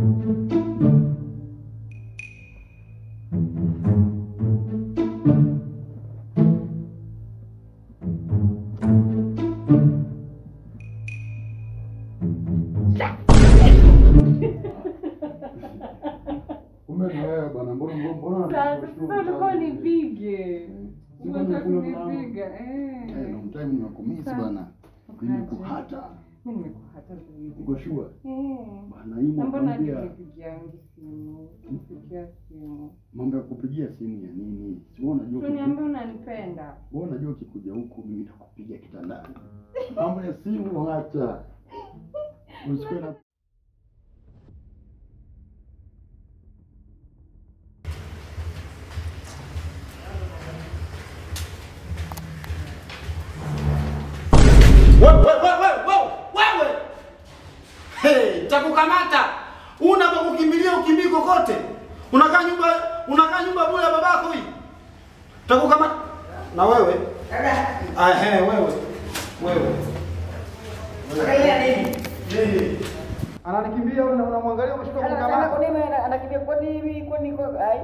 Kumbe ni wewe bwana, mbona mbona Sasa unanishtua sasa ulikuwa sana? nipige. Sikuwa Unataka nimekula mlango. kunipiga. Eh, Eh. long time nimekumisi Sasa. bwana. Ukaje? Nimekuhata. Mimi nimekuhata zaidi. Uko sure? Eh. Bwana hii Na mbona hadi mwambia unipigiangi simu? Unipigia simu. mambo ya kupigia simu ya nini? Si wewe unajua Uniambia ukiku- unanipenda. wewe unajua ukikuja huku mimi nitakupiga kitandani. Mambo ya simu acha. Usikue na Wewe wewe wewe wewe. Hey, takukamata. Una pa kukimbilia ukimbii kokote. Unakaa nyumba unakaa nyumba bure ya babako hii. Takukamata. Na wewe? Ah, he, wewe. Wewe. Nini? Ananikimbia una- unamwangalia umeshika kumkamata. anakimbia kwani hivi kwani kwa ai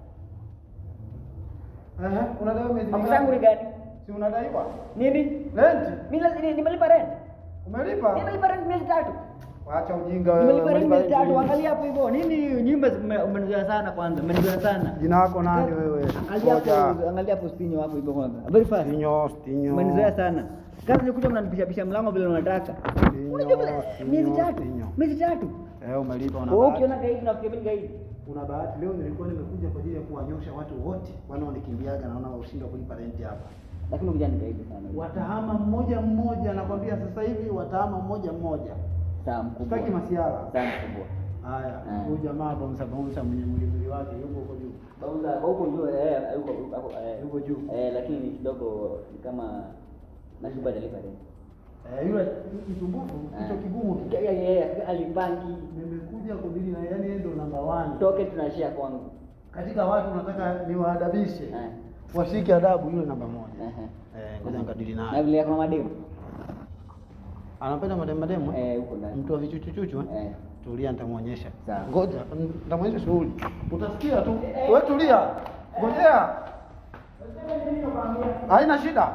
Eh, unadaiwa miezi mambo zangu ni mingapi? gani Si unadaiwa? nini Rent. mimi la- nimelipa rent Umelipa? nimelipa rent miezi tatu Acha ujinga wewe. nimelipa rent umelipa miezi tatu rent. angalia hapo hivyo nini nyumba zime- umenizoea sana kwanza umenizoea sana Jina lako nani wewe? angalia Ngoja. hapo angalia hapo stinyo hapo hivyo kwanza very fast Stinyo, stinyo. umenizoea sana kazi nikuja mnanipisha pisha mlango vile unataka Stinyo, unajua vile stinyo, miezi tatu stinyo. miezi tatu Eh, umelipa una wewe bahati. ukiona gaidi nafikia mimi gaidi Una bahati leo nilikuwa nimekuja kwa ajili ya kuwanyosha watu wote wanaonikimbiaga naona washindwa kulipa renti hapa. lakini ukija ni gaidi sana Watahama mmoja mmoja, nakwambia sasa hivi watahama mmoja mmoja. sawa mkubwa Sitaki masiara. sawa mkubwa Haya, Eh. huyu jamaa bonsa bonsa mwenye mwili mwili wake yuko huko juu. Bauza huko juu eh yuko yuko eh Yuko juu. eh lakini kidogo ni kama nashuba delivery Eh, yule kisumbufu kichwa kigumu. tu. yeye yeye alibangi Nimekuja kudili na yani yeye ndo namba 1. toke tunashia kwangu Katika watu nataka niwaadabishe. eh Washike adabu yule namba moja. eh Eh, ngoja nikadili na naye. vile kama mademu Anapenda mademu mademu. eh? eh huko ndani Mtu wa vichuchuchuchu eh? eh Tulia, nitamwonyesha. Sawa. Ngoja, nitamwonyesha shughuli. Utasikia tu. Wewe tulia. Ngojea. Haina shida.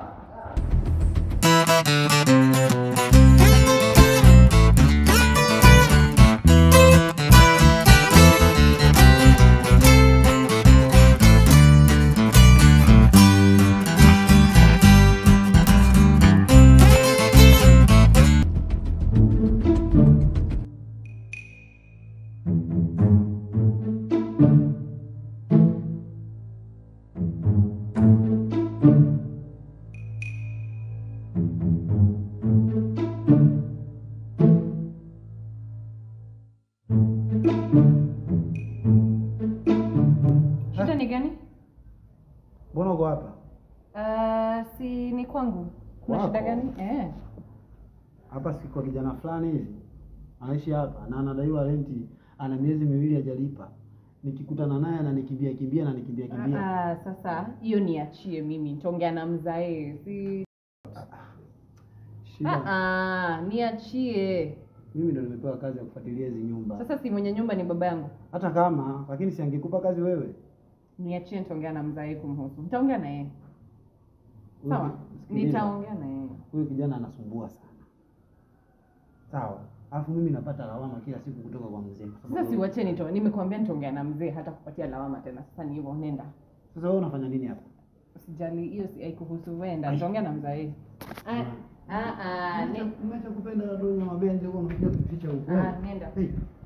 Shida ni gani? Mbona uko hapa? Uh, si ni kwangu. Kuna Kwako? shida gani? Eh. Hapa si kwa kijana fulani hivi. Anaishi hapa na anadaiwa renti, ana miezi miwili hajalipa. Nikikutana naye ananikimbia kimbia na nikimbia kimbia. Ah, sasa hiyo niachie mimi. Nitaongea na mzae. Si Shida. ah, ah, niachie. Mimi ndo nimepewa kazi ya kufuatilia hizi nyumba. Sasa si mwenye nyumba ni baba yangu. Hata kama lakini si angekupa kazi wewe. Niachie nitaongea na mzae kumhusu. Nitaongea na yeye. Huyu- Sawa? sikiliza. Nitaongea na yeye. Huyu kijana anasumbua sana. Sawa. Alafu mimi napata lawama kila siku kutoka kwa mzee. kwa sababu- Sasa siwache nito. Nimekuambia nitaongea na mzee hata kupatia lawama tena. Sasa ni hivyo, nenda. Sasa wewe unafanya nini hapa? Usijali, hiyo si haikuhusu wenda. Nitaongea na mzae. Ah, ah, ah, ne- Umeacha kupenda wadogo na mabenzi huko unakuja kuficha huko. ah, nenda. Hey.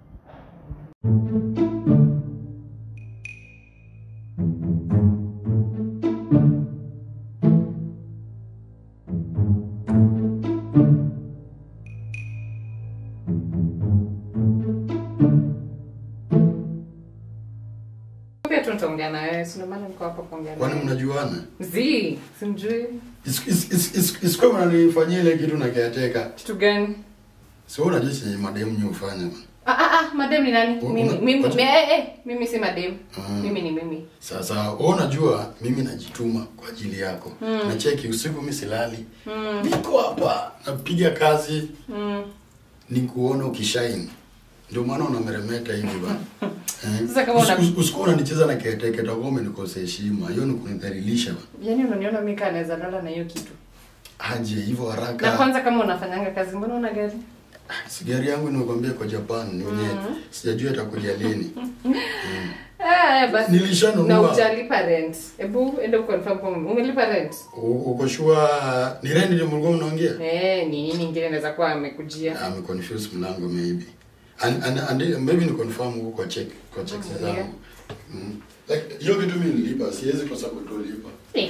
Pia tu nitaongea na wewe. Si ndio maana niko hapa kuongea na kwani wewe. mnajuana? Zii, simjui. Is- is- is- is- Isikuwa mnanifanyia ile kitu na kiateka. Kitu gani? Si wewe unajua chenye mademu nyi hufanya bana. Ah, ah, ah, madem ni nani? Una- Mimi, mimi, Watu- me- eh, eh, mimi si madem. Ah. Mimi ni mimi. Sasa wewe unajua mimi najituma kwa ajili yako. Nacheki usiku mimi silali. Niko hapa napiga kazi Mm. ni kuona ukishine. Ndio maana unameremeta hivi bana. Eh? Sasa kama una- Usi- usi- Usikuwa unanicheza na keteke utakuwa umenikosea heshima. Hiyo ni kunidhalilisha bana. Yaani unaniona mimi kaa naweza lala na hiyo kitu. Aje hivyo Na haraka. kwanza kama unafanyanga kazi mbona una gari? Si gari yangu nimekwambia kwa Japan ni wenyewe. Sijajua itakuja lini. Eh, basi. Nilishanunua. Na hujalipa rent. Hebu enda ukonfirm kwa umelipa rent. U- Uko sure ni rent ndio mlikuwa mnaongea? Eh, ni nini ingine inaweza kuwa amekujia? ame confuse mlango maybe and, and, and maybe ni confirm huko kwa check kwa checks Oh, zangu yeah. mm. like hiyo kitu mimi nilipa siwezi kosa kutolipa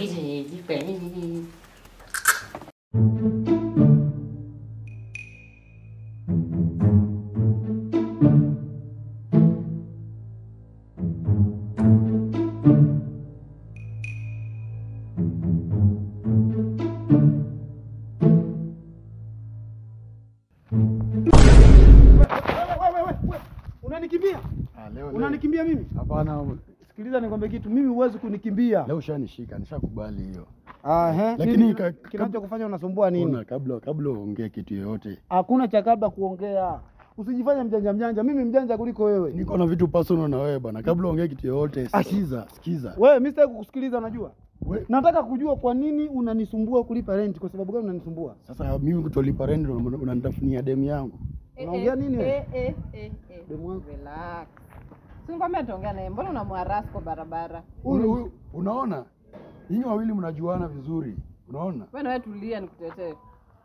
Unanikimbia? ah, leo Unanikimbia mimi? hapana Sikiliza nikwambie kitu, mimi huwezi kunikimbia. leo ushanishika nishakubali hiyo Ah, he. Lakini Nini ka- kinachokufanya unasumbua nini? Ona, kabla kabla uongee kitu yoyote Hakuna cha kabla kuongea. Usijifanye mjanja mjanja, mimi mjanja kuliko wewe. niko na vitu personal na wewe bana kabla uongee kitu yoyote sikiza sikiza Wewe mimi sitaki kukusikiliza, unajua? We- Nataka kujua kwa nini unanisumbua kulipa rent, kwa sababu gani unanisumbua? sasa mimi kutolipa rent ndio unanitafunia demu yangu Unaongea nini wewe? Eh, eh, eh, eh. Demu wangu. Relax. Si ngombe ataongea naye. Mbona unamwarasu kwa barabara? Huyu- huyu- unaona nyinyi wawili mnajuana vizuri unaona Wewe na wewe tulia nikutetee.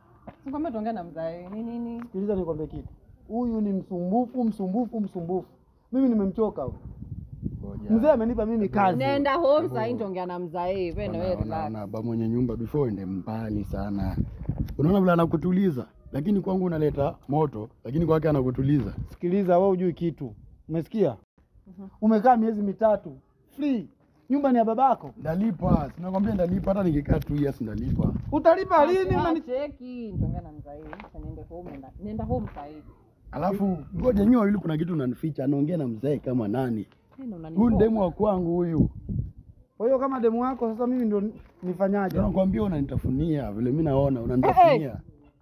Si ngombe ataongea na mzae. Ni nini? Sikiliza nikwambie kitu. Huyu ni msumbufu, msumbufu, msumbufu. Mimi nimemchoka huyu. Ngoja. Mzee amenipa mimi kazi. Nenda home sasa hivi nitaongea na mzae. Wewe na wewe Ona- ona- relax. ona, ba mwenye nyumba before ende mbali sana unaona vile anakutuliza lakini kwangu unaleta moto lakini kwake anakutuliza Sikiliza, wewe hujui kitu. Umesikia? Umekaa miezi mitatu free. Nyumba ni ya babako. ndalipa sinakwambia ndalipa hata nikikaa two years ndalipa Utalipa lini? Ah, Unani... Cheki, nitaongea na mzae. Sasa niende home nenda. Nenda home sasa hivi. alafu ngoja nyi wawili kuna kitu unanificha anaongea na mzee kama nani Tena unani. huyu ni demu wa kwangu huyu Kwa hiyo kama demu wako sasa mimi ndo nifanyaje? Ndio nakwambia unanitafunia vile mi naona unanitafunia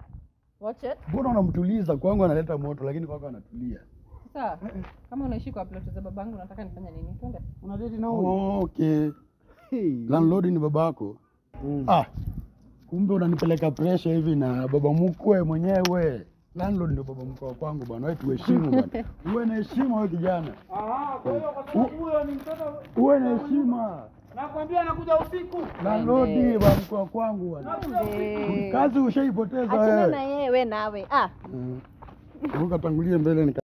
Watch it. mbona unamtuliza kwangu analeta moto lakini kwako anatulia Sasa kama unaishi kwa plot za babangu unataka nifanye nini? Twende. Unadeti na huyu? oh, okay Hey. landlord ni babako Mm. ah kumbe unanipeleka pressure hivi na baba mkwe mwenyewe landlord ndio baba mkwe wa kwangu bwana wewe tuheshimu bwana uwe na heshima wewe kijana Aha, kwa hiyo kwa sababu huyo ni mtoto uwe na heshima nakwambia anakuja usiku. landlord ni baba mkwe wa kwangu bwana Twende. kazi ushaipoteza Achana na wewe yeye we nawe. Ah. Mm. ukatangulie mbele nika